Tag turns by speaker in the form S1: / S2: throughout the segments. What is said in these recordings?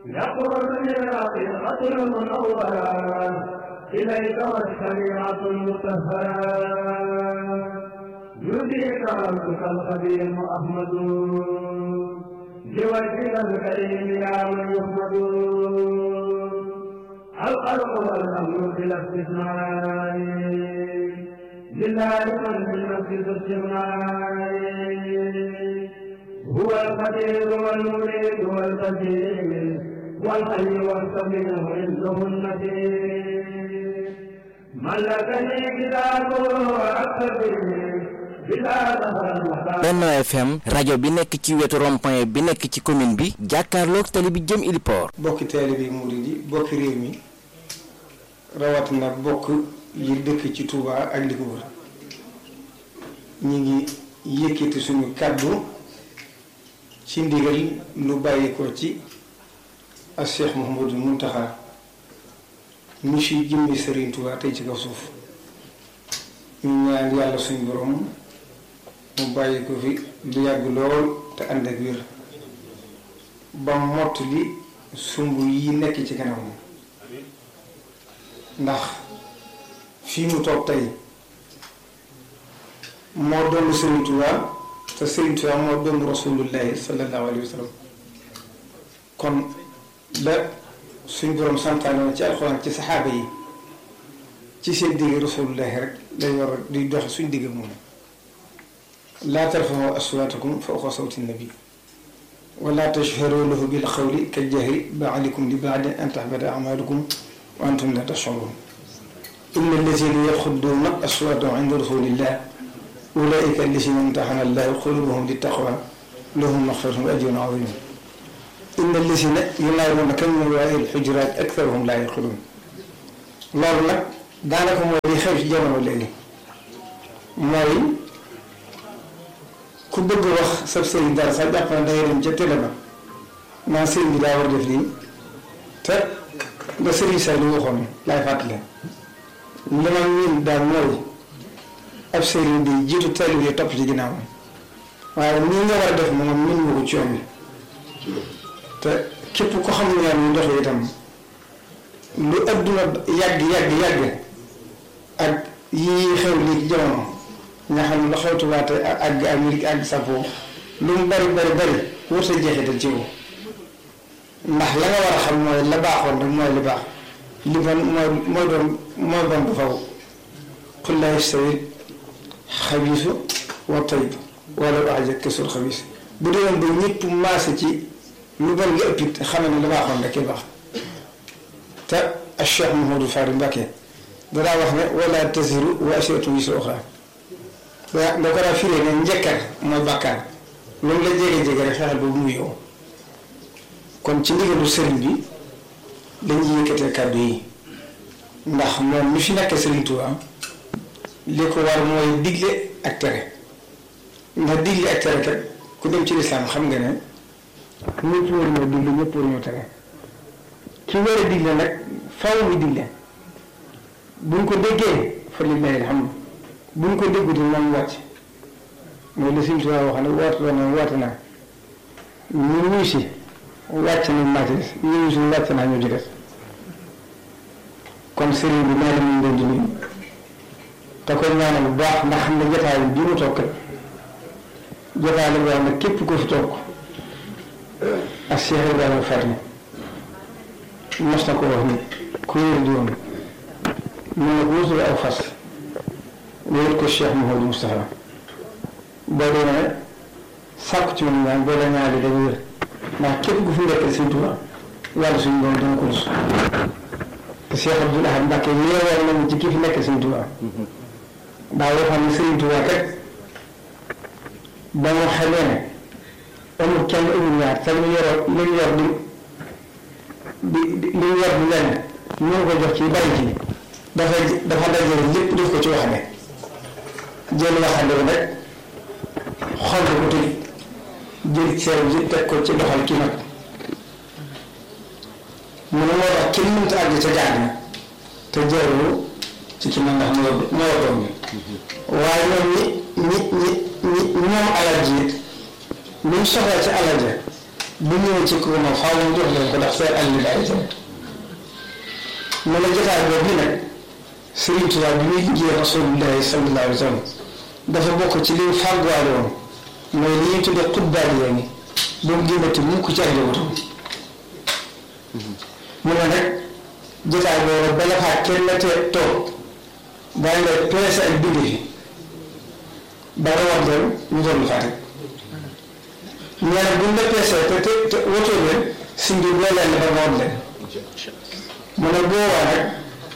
S1: يخرج من الحقيقة المنورة إليك والشريعة المطهرة يديك ربك الخبير أحمد بوجهك الكريم يا من يحمد الخلق والأمر بلا استثناء لله من بالنفس استثناء هو القدير والمريد والقدير والحي والصبر عنده النذير ملكني كتابه وأكتبه
S2: Benno FM rajo bi nekk ci wetu rond-point bi nekk ci commune bi jàkkaarloog tali bi jëm Iliport.
S3: bokki taalibe yi murid yi bokki réew mi rawatina bokk yi dëkk ci Touba ak li ko wër ñi ngi yëkkati suñu kàddu ci ndigal lu bàyyi ko ci ak Cheikh Mouhamadou Mountakha mi fi jëmmi Serigne Touba tey ci kaw suuf ñu ñaan yàlla suñu borom mu bàyyi ko fi lu yàgg lool te ànd ak wér ba mott li sumb yi nekk ci kanam ndax fii mu toog tey moo doon Serigne Touba te Serigne Touba moo doon rasulullahi sallallahu alayhi wa sallam kon la suñ borom santaane ci alxuraan ci saxaaba yi ci seen digg rasulullahi rek dañ war a di dox suñ digg moom laa tarfa'u aswaatakum fawqa sawti nabi wala tashharu lahu bil qawli kal jahri ba'dikum li ba'din an tahbata a'malukum wa antum la tash'urun inna allazina yaxudduuna aswaatahum inda rasulillah ulaika allazina imtahana allahu qulubahum littaqwa lahum maghfiratun wa ajrun azim inna allazina yunaaduunaka min waraa'i al-hujuraat aktharuhum laa yaqiluun loolu nag daanaka mooy li xew ci jamono léegi mooy ku bëgg wax sab sëriñ dara sax jàpp na dangay dem ca télé ba naan sëriñ bi daa war def lii te nga sëriñ sa li waxoon laay fàttali li ma miin daal mooy ab sëriñ bi jiitu taalib yi topp ci ginnaaw waaye nii nga war a def moom miin nga ko ci yoon bi te képp ko xam ne ñu dox itam lu adduna yàgg yàgg yàgg ak yii xew lii ci jamono nga xam ne la xew tubaate ak àgg Amérique àgg Sapo lu mu bari bari bari wër sa jeexital ci yow ndax la nga war a xam mooy la baaxoon rek mooy li baax li bon mooy mooy doon mooy bon bu faw qul laa yastawi xabiisu wa tayyib walaw a'jabaka kasul xabiis bu demoon ba ñëpp maase ci lu bon nga ëpp it xam ne la baaxoon rek baax te ak Cheikh Mouhamadou Fari Mbacké danaa wax ne wala taziru waasiratun wisra uxraa da da ko daa firee ne njëkkar mooy bàkkaar loolu la jege jege rek fexeel boobu mu yow kon ci ndigalu sëriñ bi dañuy yëkkatee kàddu yi ndax moom mi fi nekk Sëriñ Tuubaa li ko war mooy digle ak tere ndax digle ak tere kat ku dem ci lislaam xam nga ne ñëpp war ñoo digle ñëpp war ñoo tere ki war a digle nag faaw mi digle buñ ko déggee fa lillahi alhamdu buñ ko dégguti moom wàcc mooy la Sëriñ Tuubaa wax ne woote na woote naa ñu wuy si wàcc nañ maa ci des ñu wuy si wàcc naa ñu ci des kon sëriñ bi nee na ñu leen di nuyu te koy ñaanal bu baax ndax xam ne jotaay bi mu toog kat jotaay la boo xam ne képp ko fi toog ak Cheikh Ibrahima Faty mos na ko wax ni ku wér di woon mu ne ko wutul aw fas wéer ko Cheikh Mouhamadou Moustapha boo demee sàkku ci moom ñaan boo la ñaari dañu wér ndax képp ku fi nekkal Sëriñ Tuubaa yàlla suñu doom dana ko rus te Cheikh Abdoul Ahad Mbacké yeewal nañu ci ki fi nekk Sëriñ Tuubaa daa waxoon ne Sëriñ Tuubaa kat ba mu xamee ne amul kenn amul ñaar te lu yor lu ñu yor di di di lu ñu yor di lenn ñu ngi ko jox ci bàyyi ci dafa dafa dajale lépp def ko ci waxande jël waxande bi nag xol ko tëj jël seew ji teg ko ci doxal ki nag mu ne moo tax kenn mënta àgg ca gaar na te jarul ci ki nag ndax moo moo doom bi waaye ñoom ñi ñi ñi ñi ñoom alal ji luñ soxla ci alal ja bu ñëwee ci kër moom faaw mu jox leen ko ndax seen àll bi daay jëm mu ne jotaay boobu bi nag Sëriñ Tuubaa bi muy liggéey Rasulullahi sallallahu alayhi wa sallam dafa bokk ci li mu fàgguwaale woon mooy li ñuy tuddee xutbaal yaa ngi ba mu génnati mukk ci ak njabootam mu ne nag jotaay boobu bala faa kenn te toog daañu lay peese ak bind fi ba nga war leen ñu doon lu fàtte ñu ne bu ñu la peesee te te te wotoo leen suñ bi boo leen ba nga war leen mu ne boobaa nag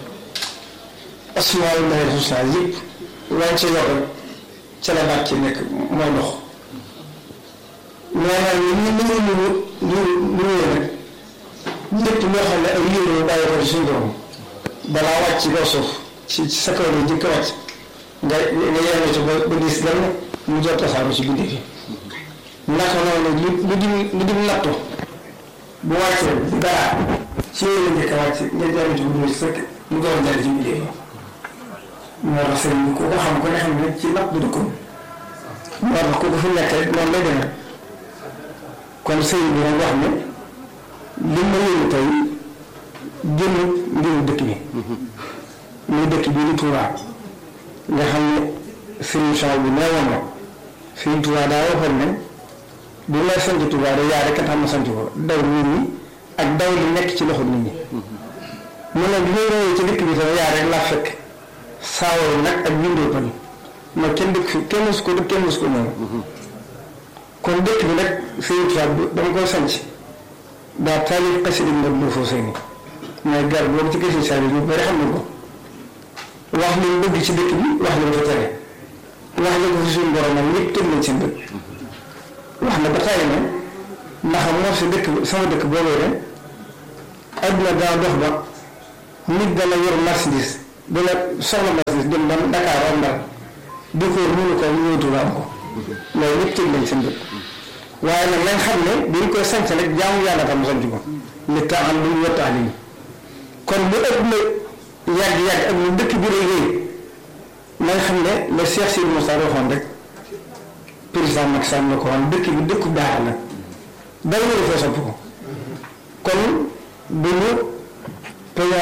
S3: asmaullahi husna yëpp waaye ci yokk ca la baat ci nekk mooy ndox nee naa ñu ñu ñu ñu ñu ñu nag lépp loo xam ne ay yéen bàyyi ko ci suñu borom balaa wàcc ci kaw suuf ci sa kaw la jëkk wàcc nga nga yéene ci ba ba gis gan mu jot tasaaru ci bindee fi naka noonu lu lu dim lu dim nattu bu wàccee dara ci yéen la njëkk a wàcc nga jàll ci bu sëkk mu doon jàll ci bindee fi moo tax sëriñ bi ku ko xam ko ne xam ne ci napp du dëkkoon moo tax ku ko fi nekk rek noonu lay demee kon sëriñ bi nag wax ne li ma yëngu tey jënd mbiru dëkk bi muy dëkk bi di Touba nga xam ne sëriñ Sow bi nee woon na sëriñ Touba daa waxoon ne bu may sant Touba da yaa rek a tax ma sant ko daw nit ñi ak daw li nekk ci loxo nit ñi mu ne bi may royee ci dëkk bi sama yaa rek laa fekk saawoo nag ak bindoo pan ma kenn dëkk fi kenn musu ko dëkk kenn musu ko noonu kon dëkk bi nag sëriñ Touba dama koy sanc daa taalif xasida nga bu foo sëy ni mooy gar boobu ci gëstu saa yi ñu bari xam nañ ko wax li mu bëgg ci dëkk bi wax li mu fa tere wax li ko fi suñu borom nag ñëpp tëg nañ seen dëkk wax na ba tàyyi ne ndax moo si dëkk sama dëkk boobee de adduna daa dox ba nit dana yor marchandise dana soxla marchandise dem ba Dakar am Ndar di ko mënu ko ñëw Tuuba am ko loolu ñëpp tëg nañ seen dëkk waaye nag nañ xam ne dañ koy sanc rek jaamu yàlla tam sanc ko li tax am lu ñu wattax li kon bu ëpp na yàgg-yàgg ak lu dëkk bi rëy rëy nañ xam ne la Cheikh Sidi Moussa waxoon rek président Macky Sall na ko woon dëkk bi dëkku daara la dara nga defee sopp ko kon bu ñu peña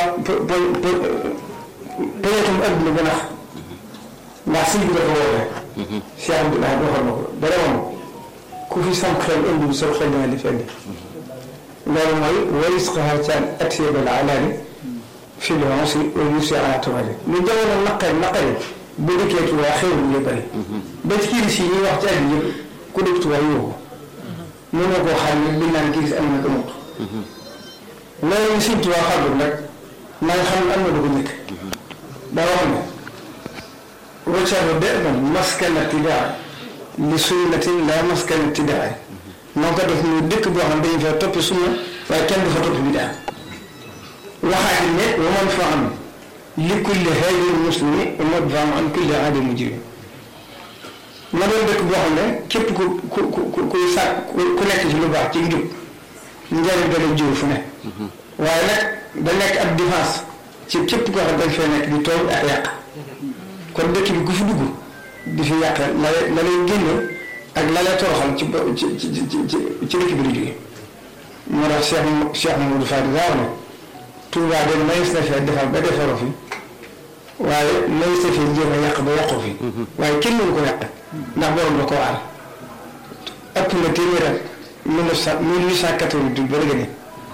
S3: peñatum adduna ba nax ndax sëñ bi dafa woote Cheikh Abdoulaye waxoon na ko dara moom ku fi sam xel indi sa xel dina di fenn loolu mooy waris xaar caan atyebal alaani fi l usri wa yusri ala tabari lu jamono naqari naqari bu dëkkee Tuubaa xew ñu bëri ba ci kiris yi ñuy wax ci àddina yëpp ku dëkk Tuubaa yóbbu ko mën na koo xam ne bi naan kiris am na ko mut loolu ñu Sëñ Tuubaa xàggul nag na nga xam ne am na lu ko njëkk daa wax ne waccaru de man maskana tidaa li sunnatin la maskana tidaa moo ko def muy dëkk boo xam dañu fa toppi sunna waaye kenn du fa toppi bidaa waxaati ne wa man fa am li kulli haadin muslimi wa madfa'un an kulli aadin mujrim ma doon dëkk boo xam ne képp ku ku ku kuy sàkk ku nekk ci lu baax ci njub njëriñ da lay jiw fu ne waaye nag da nekk ab défense ci képp koo xam dañ fay nekk di tooñ ak yàq kon dëkk bi ku fi dugg di fi yàq la la lay génne ak la lay toroxal ci ci ci ci ci dëkk bi di jóge moo tax Cheikh Cheikh Mamadou Fadi daa wax ne Touba de mayis na fee defar ba defaroo fi waaye mayis na fee jéem a yàq ba yàqoo fi waaye kenn mënu ko yàq ndax borom la ko aar ëpp na téeméer ak mille neuf cent mille huit cent quatre-vingt-huit ba léegi ne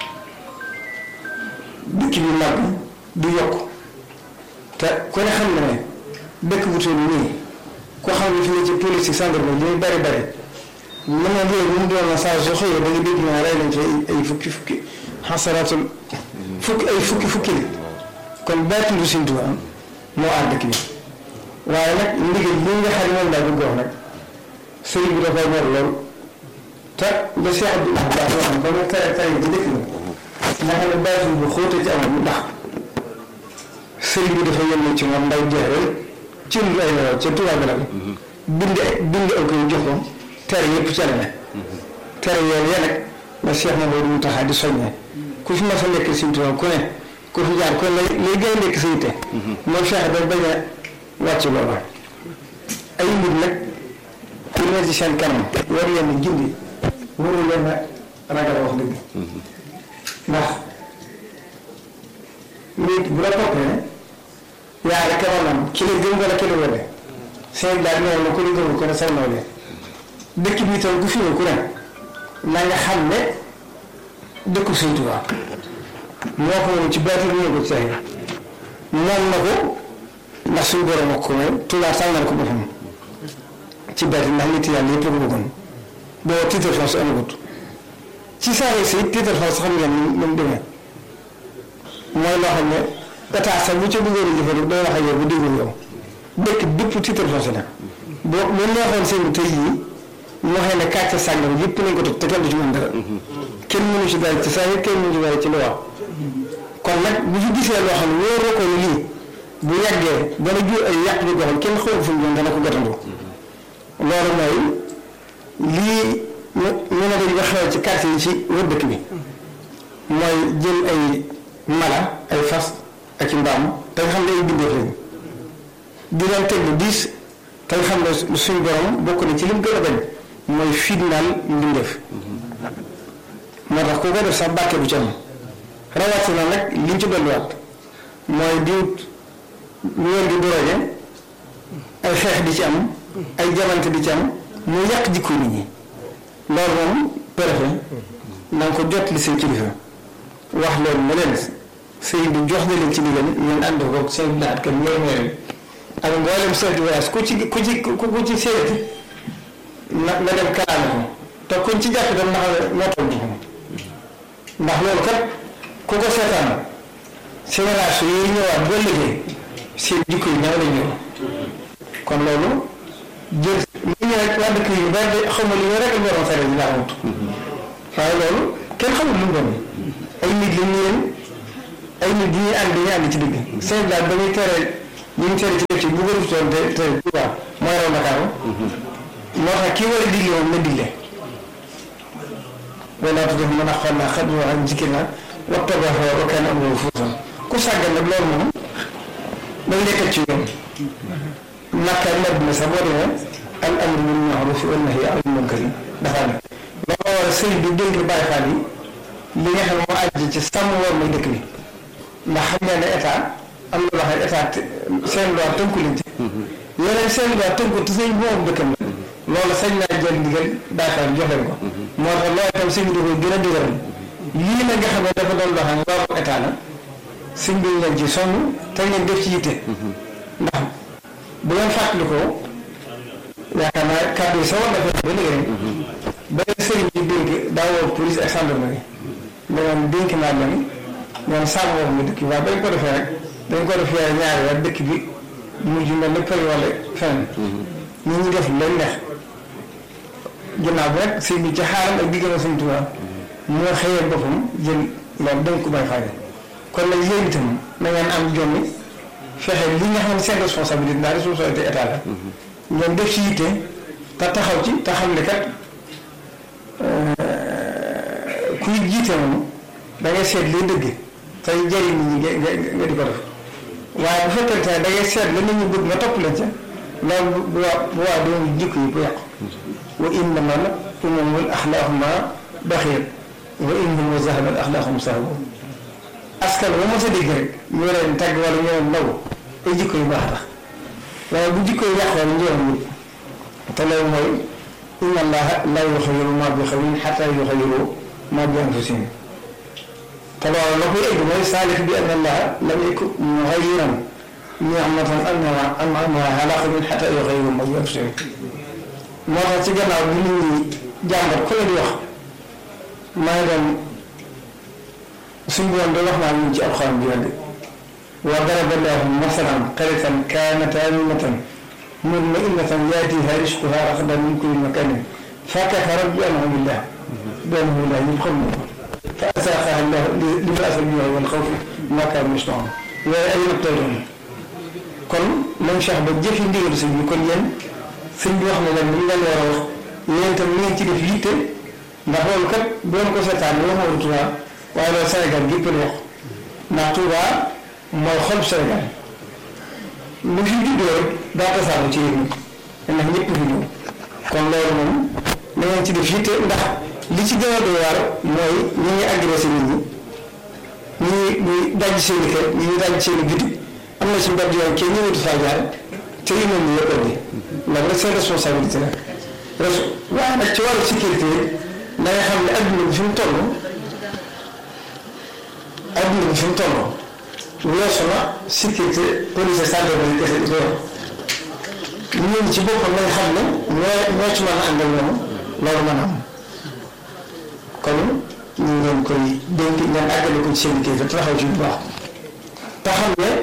S3: dëkk bi màgg du yokk te ku ne xam na ne dëkk bu toll nii ko xam ne fi ne ci police yi gendarmerie li muy bari bari mën na léegi mu doon na saa soo xëyee da nga dégg ñu rey nañ fi ay fukki fukki xasaraatul fukki ay fukki fukki li kon baatindu Sëñ Tuubaa moo aar dëkk bi waaye nag ndigal li nga xam ne moom laa bëgg wax nag sëriñ bi da koy ñor lool te le Cheikh Abdoulaye Ba waxoon ba mu tere tere bi dëkk bi nga xam ne baatin bu xóote ci amoon ndax sëriñ bi dafa yónnee ci moom ndaw jeexal ci lu ay ca Tuubaa bi la bind bind ak koy jox ko tere yëpp ca la ne tere yooyu ya nag la Cheikh Mamadou Mountakha di soññee ku fi mas a nekk Sëñ Tuubaa ku ne ku fi jaar ku ne lay lay gën a nekk sa yitte mooy fexe ba bañ a wàcc booba ay mbir nag ku ne ci seen kanam war leen a gindi waru leen a ragal wax dëgg ndax nit bu la toppee yaa rek maanaam ki la gëm wala ki la wele seen daal nee na ku la gëmul ko ne sa nawle dëkk bi itam ku fi ñëw ku ne na nga xam ne dëkku Sëñ Tuubaa moo ko moom ci baati bi ñëw ko ci sax moom na ko ndax suñu borom ak ko may Tuubaa sàngal ko boppam ci baati ndax nit yàlla yëpp la ko bëggoon boo titre foncier amagut ci saa yi si titre foncier xam ngeen ni mu demee mooy loo xam ne état sax bu ca bëggoon a jëfandiku day wax ak yow bu déggul yow dëkk bépp titre foncier la boo bu neexoon seen tey jii ñu waxee ne kàcce sàngam yëpp nañ ko toj te kenn du ci mën dara kenn mënu ci dara ci saa yi kenn mënu ci dara ci lu wax kon nag bu fi gisee loo xam ne wóoroo ko ni lii bu yàggee dana jur ay yàq bi ko xam kenn xamul fu mu jëm dana ko gàttandu loolu mooy lii ñu ñu ne dañu ko xewal ci quartier yi ci wër dëkk bi mooy jël ay mala ay fas ak i mbaam te nga xam ne ay bindeef lañu di leen teg lu diis te nga xam ne suñu borom bokk na ci lim gën a bañ mooy fitnaal mbindeef moo tax ku ko def sax bàkke bu ci am rawatina nag liñ ci dolliwaat mooy di ñu leen di doroge ay xeex di ci am ay jamante di ci am mu yàq jikko nit ñi loolu moom préfet na nga ko jot li seen kilifa wax leen ne leen sëy bi jox na leen ci ndigal ngeen ànd ko seen laat kan ñooy mooy ak mboolem chef de village ku ci ku ci ku ci seeti na na dem kalaame ko te kuñ ci jàpp dem ndax moo toll ci ndax loolu kat ku ko seetaan génération yi ñëwaat ba liggéey seen jikko yi ñaaw la ñëw kon loolu jël li ñu rek waa dëkk yi ba de xamul li ñu rek ñu waroon fere dinaa amut waaye loolu kenn xamul lu mu doon ay nit la ñu leen ay nit yi ñuy ànd dañuy ànd ci dëgg seen daal ba ñuy tere ñu ngi tere ci dëkk yi bu ko rutoon te te waaw mooy raw Ndakaaru moo tax kii war a digle moom na digle wala tuddee mën a xool naa xam nga ak jikki na waxtaan ba xaw a kenn amul foofu ku sàggan nag loolu moom dañ nekkal ci yoon Makka Madina sax boo demee al amru bil ma'ruf wa nahyi anil munkar dafa ne loolu war a sëriñ bi dénk Baay Faal yi li nga xam ne moo àjj ci sàmm war mooy dëkk bi ndax xam nga ne état am na loo xam ne état seen loi tënku leen ci yeneen seen loi tënku te sëñ bu moom dëkkam la loolu sañ naa jël ndigal Baay Faal jox leen ko moo tax loolu itam sëñ bi da koy gën a dëgëral lii nag nga xam ne dafa doon loo xam ne loolu état la sëñ bi leen ci sonn te ngeen def ci yitte ndax bu ngeen fàttalikoo yaakaar naa kàddu yi sa war na fekk ba léegi rek ba sëriñ bi dénk daa woo police ak gendarmerie da ngeen dénk naa leen ngeen sàmm wax mi dëkk bi waaye bañ ko defee rek dañ ko defee ñaari weer dëkk bi mujj mel ni përi wala feneen ñu ñu def leen neex ginnaaw bi rek sëñ bi ci xaaram ak diggam sëñ Tuubaa moo xëyee boppam jël loolu dañ ko bay faaye kon nag yéen itam na ngeen am jommi fexe li nga xam ne seen responsabilité ndax responsabilité état la ngeen def ci yitte te taxaw ci te xam ne kat kuy jiite moom da ngay seet liy dëgg tey jëriñ nit ñi nga nga di ko def waaye bu fekkente ne da ngay seet la nit ñi bëgg nga topp leen ca loolu bu waa bu waa doon jikko yi bu yàqu wa innama al umamul axlaaquma baxir wa innama zahabat axlaaqum sahabu askan ba mos a dégg rek ñu leen tagg wala ñu leen ndaw ay jikko yu baax tax waaye bu jikko yu yàqoo rek njëriñ wut te loolu mooy inna allaha la yuxayiru ma bi xawin xata yuxayiru ma bi anfusihim te loolu la koy egg mooy saalif bi anna allaha lam yakun muxayiran nicmatan an'amaha ala qawmin xata yuxayiru ma bi anfusihim moo tax ci gannaaw bi nit ñi jàmbat ku ne di wax maa ngi doon suñu borom da wax naa ñun ci alxuraan bi yàgg wa daraba llaahu masalan qaryatan kaanat aaminatan mutma'innatan yaatiihaa rizquhaa ragadan min kulli makaanin fakafarat bi an'ami llaah bi an'ami llaah ñëpp xam nañ ko fa azaaqahaa llaahu libaasa l-juu'i wal xawfi bimaa kaanuu yasna'uun yooyu ay natt lay doon kon lañ sax ba jëfi ndigal sëñ bi kon yéen sëñ bi wax na leen li ngeen war a wax yéen itam li ngeen ci def yitte ndax loolu kat bu ngeen ko seetaan bi waxoon Tuubaa waaye loolu Sénégal gépp la wax ndax Touba mooy xol Sénégal lu fi juddoo rek daa tasaaroo ci yéen ndax ñëpp fi ñëw kon loolu moom da ngeen ci def yitte ndax li ci gën a doy waar mooy ñi ñuy agressé nit ñi ñi ñuy daj seen i kër ñi ñuy daj seen i bitig am na ci mbedd yoon kenn ñëwatu faa jaar te yu mel ni yëpp indi loolu rek seen responsabilité la res waaye nag ci wàllu sécurité da nga xam ne adduna bi fi mu toll adduna bi fi mu toll weesu na sécurité police santé ba kese di ko yor ñun ci boppam nañ xam ne ñoo ñoo ci mën a àndal ñoom loolu mën a am kon ñu ngi leen koy dénk ngeen àggale ko ci seen kilifa te taxaw ci bu baax te xam ne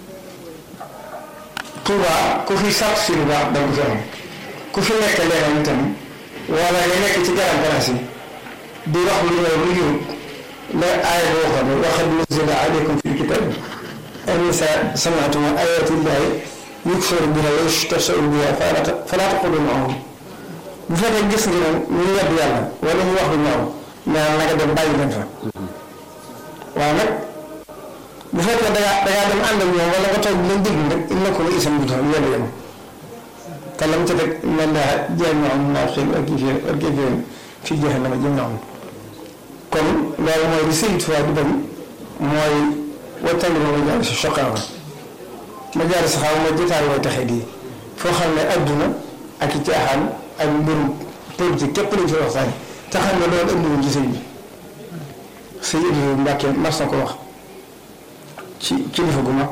S3: Touba ku fi sàtt si lu baax da nga ko fi am ku fi nekk leneen itam wala nga nekk ci garab garab yi di wax lu ñëw lu ñëw la aaya boo xam ne waxat nuzila alaykum fi kitab an isa sami'tum ayati llahi yukfaru biha wa yustahza'u biha fala taqulu ma'ahum bu fekkee gis nga ne ñu yedd yàlla wala ñu wax lu ñaaw mais na nga dem bàyyi leen fa waaye nag bu fekkee da ngaa da ngaa dem ànd ak ñoom wala nga toog di leen déglu rek il ko la isam bu tax yedd yem te lam ca teg man daa jéem ñoo am naa xëy ak kii ak kii fii jeexe na ma jëm ñoo am kon loolu mooy li Sëriñ Tuubaa di bañ mooy wattandi ma ma jaar si soqaawa ma jaar si xaw ma jotaay mooy taxe di foo xam ne adduna ak i caaxaan ak mbirum politique képp lañ fi waxtaan te xam ne loolu andiwuñ ci sëñ bi sëñ Ibrahima Mbàkke mas na ko wax ci kilifa gu mag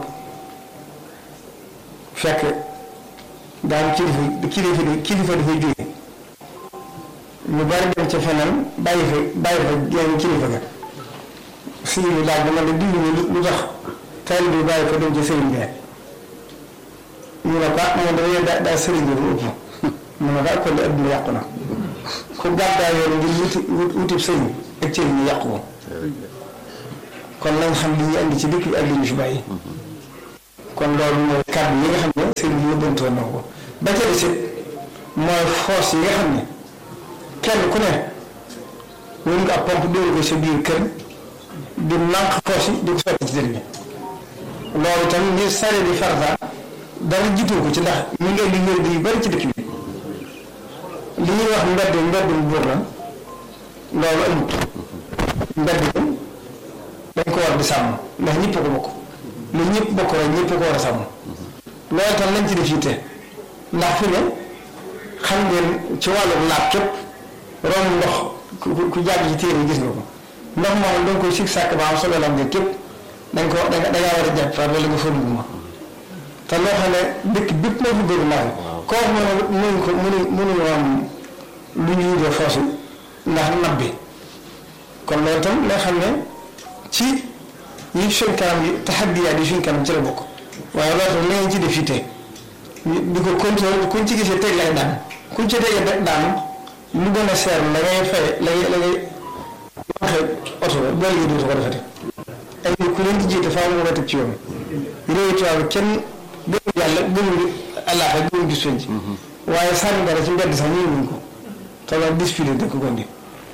S3: fekk daan kilifa kilifa kilifa dafay jóge ñu bari dem ca feneen bàyyi fa bàyyi fa genn kilifa ga sëñ bi laaj dama ne dimbali lu tax taalibe bi bàyyi ko dem ca sëriñ bi ñu ne ko ah moom dañuy daa daa sëriñ bi bu ëpp mu ne ko kon de adduna yàqu na ku gàddaa yoon ngir wuti wuti sëriñ ak cëriñ ñu yàqu ko kon nañ xam li ñu andi ci dëkk bi ak li ñu fi bàyyi kon loolu mooy kàddu yi nga xam ne sëriñ bi yóbbantoon na ko ba ca des mooy force yi nga xam ne kenn ku ne mun nga ab pompe dóor ko sa biir kër di nànq force yi di ko sotti ci dër bi loolu tam ni sare di farata dara jiitu ko ci ndax ñu ngi indi wér yu bari ci dëkk bi li ñuy wax mbedd mbeddum buur la loolu amut mbedd bi dañ ko war di sàmm ndax ñëpp ko bokk lu ñëpp bokk rek ñëpp ko war a sàmm loolu tam lañ ci def yitte ndax fi ne xam ngeen ci wàllu laab képp romb ndox ku ku jàgg ci téere yi gis nga ko ndox moom da nga koy sig sàkk ba am solo la am nga képp da nga ko da nga war a jàpp wala nga fa dugg ma te loo xam ne dëkk bépp moo fi bëgg naan koo xam ne mënuñ ko mënuñ mënuñu am lu ñuy def foofu ndax nab bi kon loolu tam loo xam ne ci yi suñ kanam yi taxaddiyaat yi suñ kanam ci la bokk waaye loolu tam la ngeen ci def fii tey di ko contrôle kuñ ci gisee teg lay daan kuñ ci tegee daan lu gën a seer la ngay fay la ngay la ngay waxee oto ba boo liggéey dootu ko defati ay nit ku leen di jiite faaw nga ko teg ci yoon réew tubaab kenn gëmul yàlla gëmul allah ak gëmul gis ci waaye sànni dara ci mbedd sax ñu wuñ ko te loolu disfilé dëkk ko ndi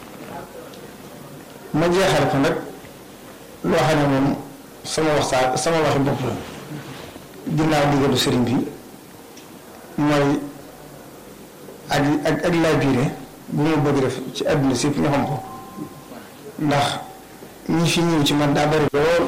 S3: ma jeexal ko nag loo xam ne moom sama waxtaan sama waxi bopp la ginnaaw digalu sëriñ bi mooy ak ak ak laa biire bu ma bëgg def ci àdduna si ñu xam ko ndax ñi fi ñëw ci man daa bari lool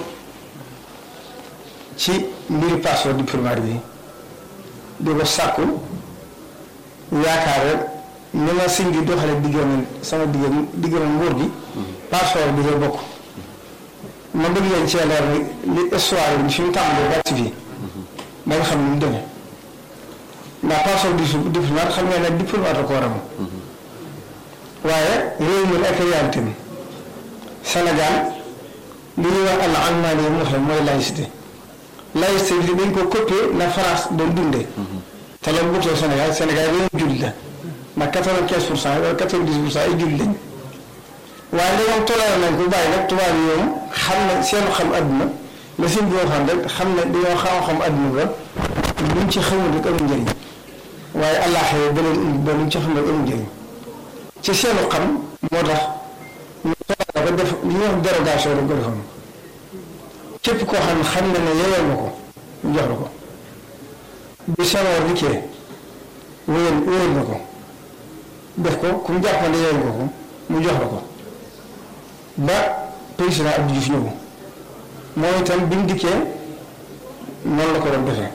S3: ci mbiri passeport diplomatique bi di ko sàkku yaakaar rek ni ma sëñ bi doxale diggam sama diggam diggam nguur gi passeport bi ngay bokk ma bëgg leen cee leer ni li histoire bi fi mu tàmbalee bàcc fii ba nga xam ne mu demee ndax passeport diplomate xam nga ne diplomate ko war a waaye réew mi ak réalité bi Sénégal li ñuy wax al almaani yi mu wax mooy laïcité laïcité bi dañ ko copier na France doon dundee te loolu bu too Sénégal Sénégal réew jullit la ndax quatre-vingt-quinze pour cent wala quatre-vingt-dix pour cent ay jullit lañ waaye dañoo toléré nañ ko bàyyi nag tubaab yi ñoom xam na seenu xam adduna la seen boo xam rek xam ne dañoo xam xam adduna ba luñ ci xamul rek amul njëriñ waaye àllaaxee ba leen indi ba luñ ci xam rek amul njëriñ ci seenu xam moo tax ñu toléré ba def li ñuy wax dérogation rek ko defoon képp koo xam ne xam na ne yeyoo na ko ñu jox la ko bi Senghor dikkee wéyal wéyal na ko def ko ku mu jàppale yeyoo nga ko mu jox la ko ba président Abdou Diouf ñëw moom itam bi mu dikkee noonu la ko doon defee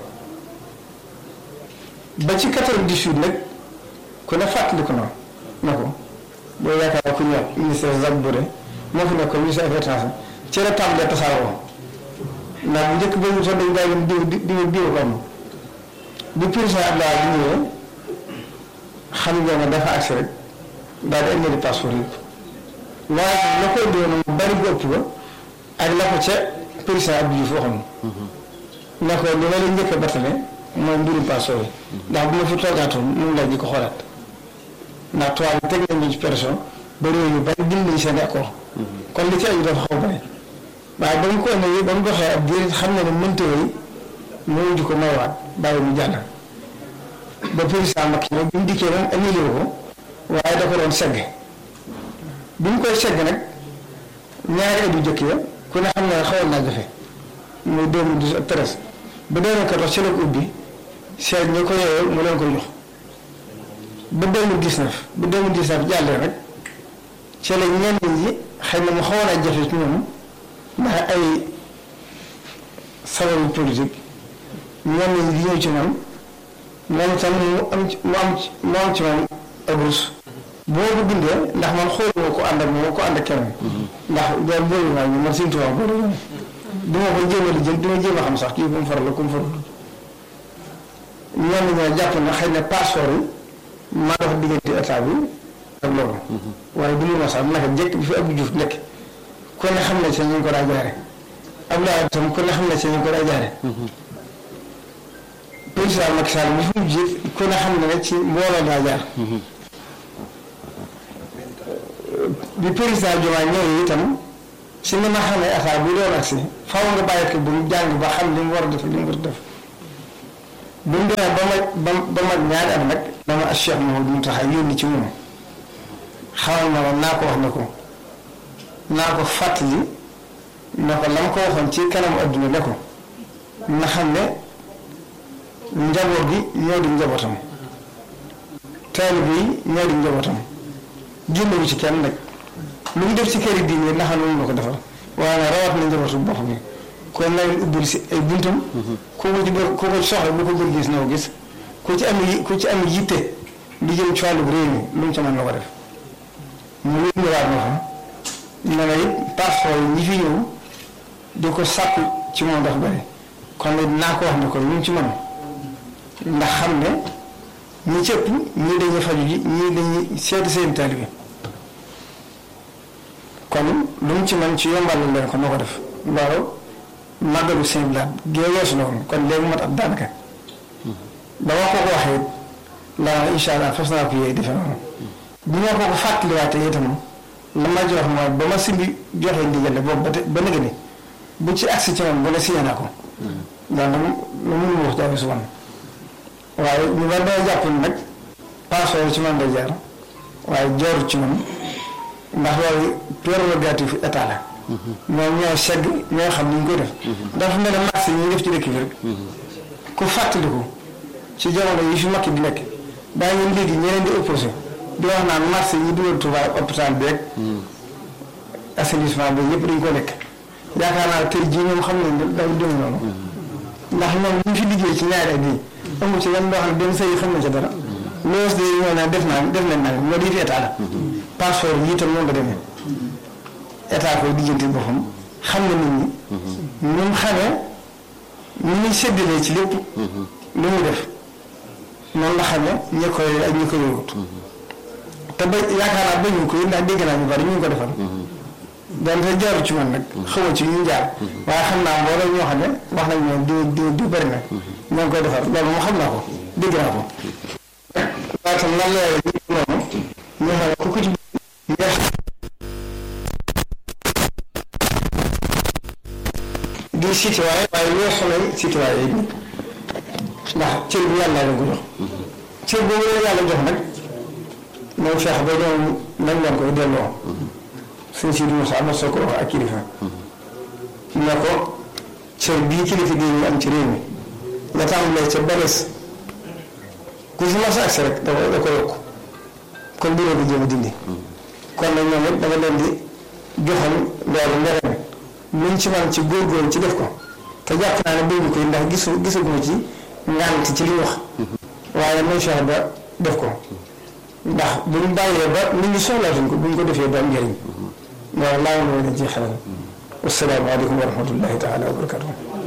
S3: ba ci quatre-vingt-dix-huit nag ku ne fàttali ko noonu na ko boo yaakaar ku ñëw ministre Jacques Boré moo fi nekkoon ministre affaires étrangères ci la tàmbalee tasaaroo ndax bu njëkk ba ñu sax dañu daa yem diw diw diw ko am bu président Abdoulaye bi ñëwee xam nga ne dafa agsi rek daal di indi passeport yëpp waaye la koy doon mu bari bu ëpp ba ak la ko ca président Abdou Diouf waxoon na ko li ma la njëkk a battale mooy mbirum passeport yi ndax bu ma fi toogaatoon mun laa ji ko xoolaat ndax tubaab bi teg nañu ci pression ba réew yu bari bind nañu seen accord kon li ci aju dafa xaw bari waaye ba mu ko indee ba mu doxee ab diir xam na ne mënta yi moo di ko maywaat bàyyi mu jàll ba président Macky nag bi mu dikkee moom annulé ko waaye da ko doon segg bi mu koy segg nag ñaari at yu jëkk ya ku ne xam ne xawoon naa jafe muy 2012 ak 13 ba 2014 ci la ko ubbi seet ñi ko yeewee mu leen koy jox ba 2019 ba 2019 jàllee rek ci la ñenn ñi xëy na mu xawoon a jafe ci ñoom ndax ay sababu politique ñenn ñi di ñëw ci man moom itam mu am ci mu am ci mu am ci man ak rus boo ko bindee ndax man xooluma ko ànd ak moom ko ànd ak kenn ndax loolu boobu naa ñu man suñu tubaab boobu du ma ko jéem a lijjën du ma jéem a xam sax kii ku mu faral la ku mu faral ñenn ñoo jàpp na xëy na passeport yi maa dox diggante état bi ak loolu waaye du ma sax naka njëkk bi fi Abdou Diouf nekk ku ne xam ne ci ñu ko daa jaare Abdoulaye tam ku ne xam ne ci ñu ko daa jaare président Macky Sall bi fi mu jiit ku ne xam ne ci mbooloo daa jaar bi président Diomaye ñëwee itam si ni ma xamee affaire bu doon agsi faaw nga bàyyi ko bu mu jàng ba xam li mu war a def li mu war a def bu mu demee ba ma ba ba mag ñaari at nag dama ak Cheikh Mouhamadou Mountakha yónni ci moom xamal ma ne naa ko wax ne ko naa ko fàttali ne ko la ma ko waxoon ci kanamu adduna ne ko na xam ne njaboot gi ñoo di njabootam taalibe yi ñoo di njabootam génnewu ci kenn nag lu mu def ci kër yi diine na xam ne moom la ko defal waaye nag rawat na njabootu bopp bi kon na leen ubbil si ay buntam ku ko ci bër ku ko ci soxla bu ko bëgg gis na ko gis ku ci am yi ku ci am yitte di jëm ci wàllu réew mi lu mu ca mën na ko def mu yónniwaat ma fa ne na it passeport yi ñi fi ñëw di ko sàkku ci moom dafa bëri kon nag naa ko wax ne ko lu mu ci mën ndax xam ne ñi cëpp ñii dañuy faju ji ñii dañuy seeti seen taalibe kon lu mu ci mën ci yombalal leen ko noo ko def loolu màggalu seen bilaat gée weesu na woon kon léegi mat ab daanaka ba ma ko ko waxee la incha allah fas naa ko yee defe noonu bi ma ko ko fàttaliwaatee itam la ma jox mooy ba ma simbi joxee ndigal boobu ba te ba nëgë ni bu ci agsi ci man ba ne signé naa ko ndax lu mu wax jaay su man waaye ñu war day jàpp nag passeport ci man day jaar waaye jooru ci man ndax loolu prérogative état la ñoom ñoo segg ñoo xam ni ñu koy def dafa mel ne marché yi ñu def ci dëkk bi rek ku fàttaliku ci jamono yi fi makki di nekk daa ngeen léegi ñeneen di opposé di wax naan marché yi dugal Touba hôpital bi rek assainissement bi yëpp dañ ko lekk yaakaar naa tey jii ñoom xam nañ ne daw dem noonu ndax ñoom ñu fi liggéey ci ñaari at yi amu ci yan loo xam ne benn sëy xam na ca dara loolu de ñoo naan def naa def nañ naa moo di fi état la passeport yi itam noonu la demee état koy diggante boppam xam na nit ñi ñun xamee ñu ñuy séddalee ci lépp lu mu def noonu la xamee ñi koy ak ñi ko yëngut te ba yaakaar naa bañu ko ndax dégg naa ñu bari ñu ngi ko defal donte jaaru ci man nag xamoo ci ñu jaar waaye xam naa mbooloo ñoo xam ne wax nañ ne di di di bëri na ñoo ngi koy defar loolu moom xam naa ko dégg naa ko waaye tam lan la ñu noonu ñu xam ne ku ko ci yeex di citoyen waaye weesu nañ citoyen yi ndax cër bi yàlla la ko jox cër boobu la yàlla jox nag moom feex ba ñoom nañ leen koy delloo suñ si Moussa am na soo ko wax ak kilifa ne ko cër bii kilifa gi ñu am ci réew mi nga tàmbalee ca bales ku si mas agsi rek da ko da ko yokk kon bureau bi jéem a dindi kon nag ñoom it dama leen di joxal loolu leneen luñ ci man ci góorgóorlu ci def ko te jàpp naa ne bëgg ko ndax gisu gisaguma ci ngànt ci li wax waaye nañ fexe ba def ko ndax buñ bàyyee ba nit ñi soxlaatuñ ko buñ ko defee ba am njëriñ loolu laa woon leen ci xelal wasalaamaaleykum wa rahmatullahi taala wa barakatuh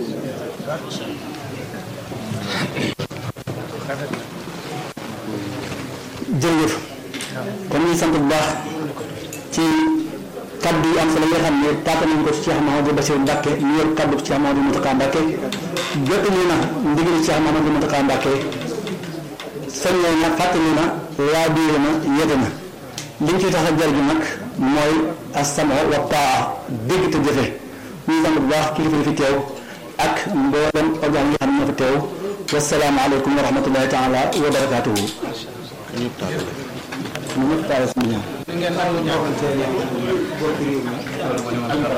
S4: jërëjëf kon ñu sant bu baax ci kaddu yi am solo yi nga xam ne tàggat nañu ko ci Cheikh Mahamadou Bassirou Mbacke ñu yor kaddu Cheikh Mahamadou Mountakha Mbacke jot ñu na ndigal Cheikh Mahamadou Mountakha Mbacke soññee na fàttali na waa biir na yete na liñ ci tax a jar gi nag mooy asamo wa taa dégg te jëfe ñu sant bu baax kilifa yi fi teew ak mboolem organ yi xam ne ñoo fi teew wasalaamaaleykum wa rahmatullahi taala wa barakaatuhu ñu ñëpp taal suñu ñaan
S3: ngeen nangu ñoxante bokk réew mi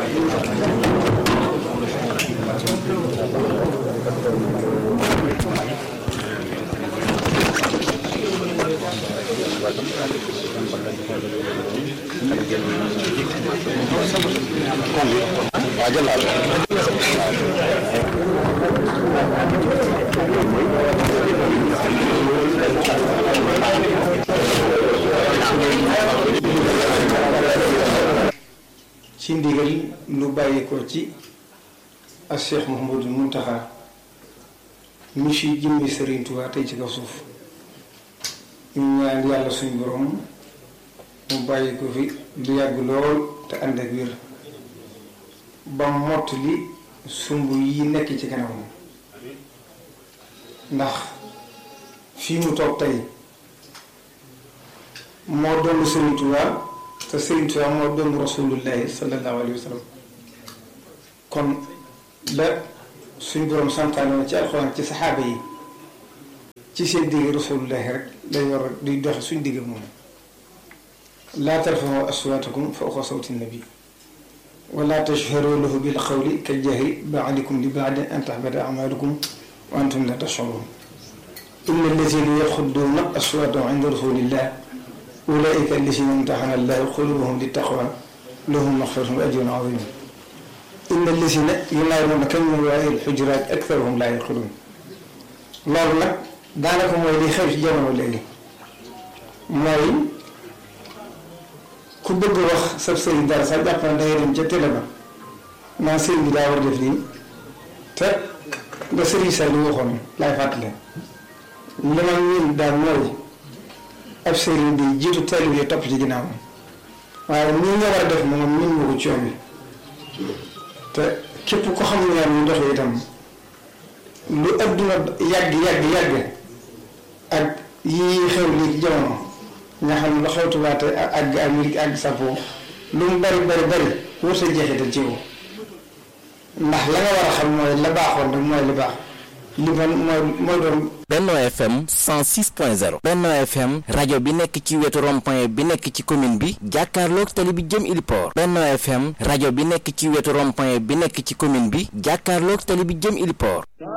S3: ci ndigal lu bàyyi ko ci ak Cheikh Mouhamadou Mountakha mi fi jëmmi Serigne Touba tey ci kaw suuf ñu ñaan yàlla suñu borom mu bàyyi ko fi lu yàgg lool te ànd ak wér ba mott li sumb yi nekk ci kanamam ndax fii mu toog tey moo doon Serigne Touba te Serigne Touba moo doon rasulullahi sallallahu alayhi wa sallam kon la suñ borom santaane woon ci alxuraan ci saxaaba yi ci seen digg rasulullahi rek lay war a di doxe suñ digg moom laa tarfa'u aswaatakum fawqa sawti nabi wala tashharu lahu bil qawli kal jahri ba'dikum li ba'din an tahbata a'malukum wa antum la tash'urun inna allazina yaxudduuna aswaatahum inda rasulillah ulaika allazina imtaxana allahu qulubahum littaqwa lahum maxfiratun wa ajrun azim inna allazina yunaaduunaka min waraa'i l-xujuraat aktaruhum laa yaqiluun loolu nag daanaka mooy li xew ci jamono léegi mooy ku bëgg wax sab sëriñ dara sax jàpp na dangay dem ca télé ba naan sëriñ bi daa war def lii te nga sëriñ sa li waxoon laay fàttali li ma ñun daal mooy ab sëriñ bi jiitu teel bi topp ci ginnaaw waaye nii nga war a def moom ñun ñu ko ci yoon bi te képp ko xam ne ñu doxee itam lu adduna yàgg yàgg yàgg ak yii xew lii ci jamono nga xam ne lu xew tubaate ak àgg ak lii àgg safoo lu mu bari bari bari wër sa jeexital ci yow ndax la nga war a xam mooy la baaxoon rek mooy li baax li man mooy mooy doon
S2: Benno FM 106.0 Benno FM rajo bi nekk ci wetu rond-point bi nekk ci commune bi jàkkaarloog tali bi jëm Iliport Benno FM rajo bi nekk ci wetu rond-point bi nekk ci commune bi jàkkaarloog tali bi jëm Iliport